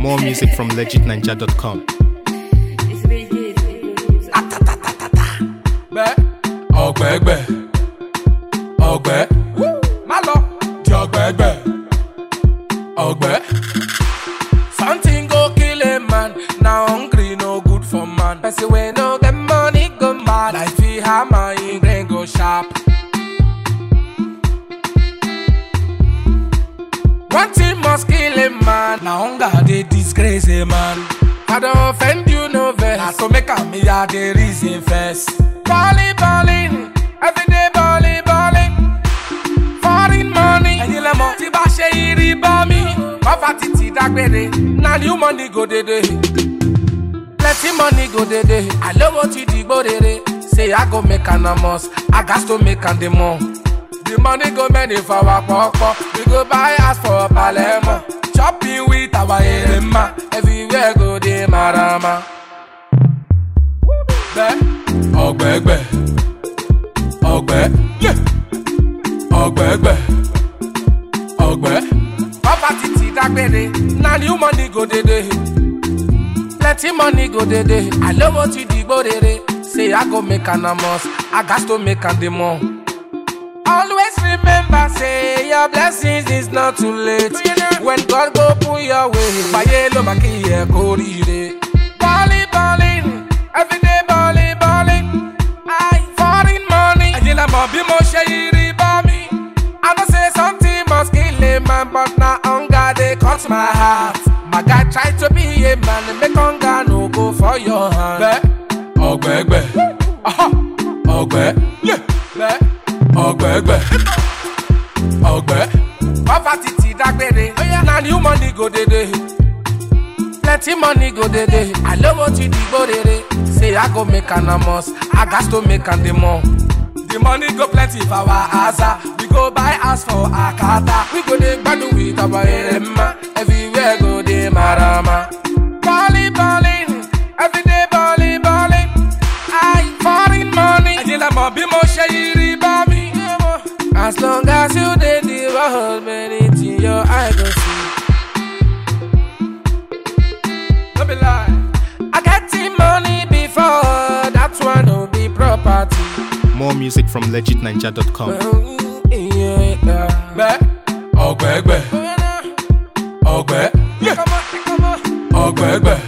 More music from legitninja.com. gbẹ ọgbẹgbẹ ọgbẹ má lọ di ọgbẹgbẹ ọgbẹ. something go kill a man na hungry no good for man. person wey no get money go mad like fit hammer him brain go sharp. One thing must kill a man. Na hunger dey disgrace a man. I don offend you no vex. Na to make am me I dey reason first. Balling, balling, everyday balling, balling. Foreign money. Ẹyin lẹ mọ̀ tí bá ṣe irí bá mi. Bàbá títí dágbére. Na new money go dédé. Plenty money go dédé. Àlówó ti dìgbò rere. Say I go make an amos. I gats to make am dey more. The money go many for our pọ̀pọ̀. We go buy house for Palermo. Shopping with our erema. Everywhere go dey marama. Gbẹ́ ọ̀gbẹ́gbẹ́ ọ̀gbẹ́ yé ọ̀gbẹ́gbẹ́ ọ̀gbẹ́. Poverty ti dágbére. Na new money go dédé. Plenty money go dédé. Àlówó ti dìgbò rere. Say I go make an amos. I gats to make am dey more. Always remember, say your blessings is not too late. When God go put your way, Baye lo ma ki ye korire. Balling, balling, everyday balling, balling. I foreign money. Ẹyin lẹ mọ̀ bí mo ṣe yiri bá mi. I know say something must kill a man, but na hunger dey cut my heart. My guy try to be a man, make hunger no go for your hand. Bẹ́ẹ̀ ọ̀gbẹ́gbẹ́, aha, ọ̀gbẹ́, yé, bẹ́ẹ̀ ọ̀gbẹ́gbẹ́, ọ̀gbẹ́. Poverty ti dágbére, na new money go dédé. Plenty money go dédé, àlówó ti dìgbò rere. Say I go make an amos, I gats to make am dey more. The money go plenty for our asa. We go buy house for Akata. We go dey gbadu with our erema. Everywhere go dey marama. Balling, balling, everyday balling, balling. I foreign money. Ẹyin lẹ mọ̀ bí mo ṣe yiri bá mi. As long as you dey the world, many things your eye go see. No be lie. I get the money before, that one no be property. More music from legitninja.com. Gbẹ́ ọ̀gbẹ́gbẹ́ ọ̀gbẹ́ ọ̀gbẹ́gbẹ́